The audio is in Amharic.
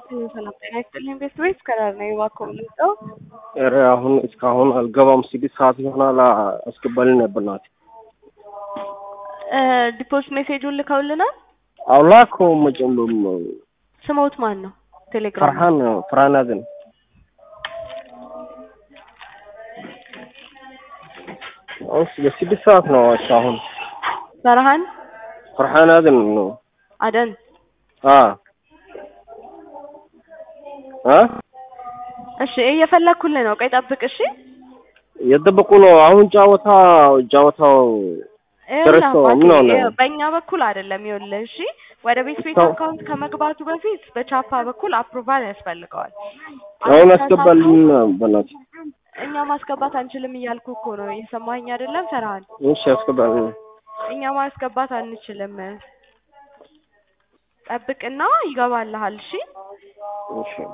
ሰላም ጤና ይስጥልኝ ቤት ቤት ከዳር ነው እባክዎ የምንጠው ኧረ አሁን እስካሁን አልገባም። ስድስት ሰዓት ይሆናል። አስገባልኝ ነበር ናት ዲፖስት ሜሴጁን ልከውልናል። አውላከውም መጨም ስሞት ማን ነው? ቴሌግራም ፈርሃን ፈርሃን አዘን እስ በስድስት ሰዓት ነው እስካሁን ፈርሃን ፈርሃን አዘን ነው አደን አ አ እሺ እየፈለኩልህ ነው። ቆይ ጠብቅ እሺ። የጠበቁ ነው። አሁን ጫወታ ጫወታው ደረሰው ምን ሆነ? ይኸውልህ በእኛ በኩል አይደለም። ይኸውልህ እሺ፣ ወደ ቤት ቤት ሰው- አካውንት ከመግባቱ በፊት በቻፓ በኩል አፕሩቫል ያስፈልገዋል። አሁን አንተ አስገባልኝ በናት እኛ ማስገባት አንችልም እያልኩ እኮ ነው። የሰማኸኝ አይደለም ፈርሃን? እሺ አስገባልኝ። እኛ ማስገባት አንችልም። ጠብቅና ይገባልሃል። እሺ እሺ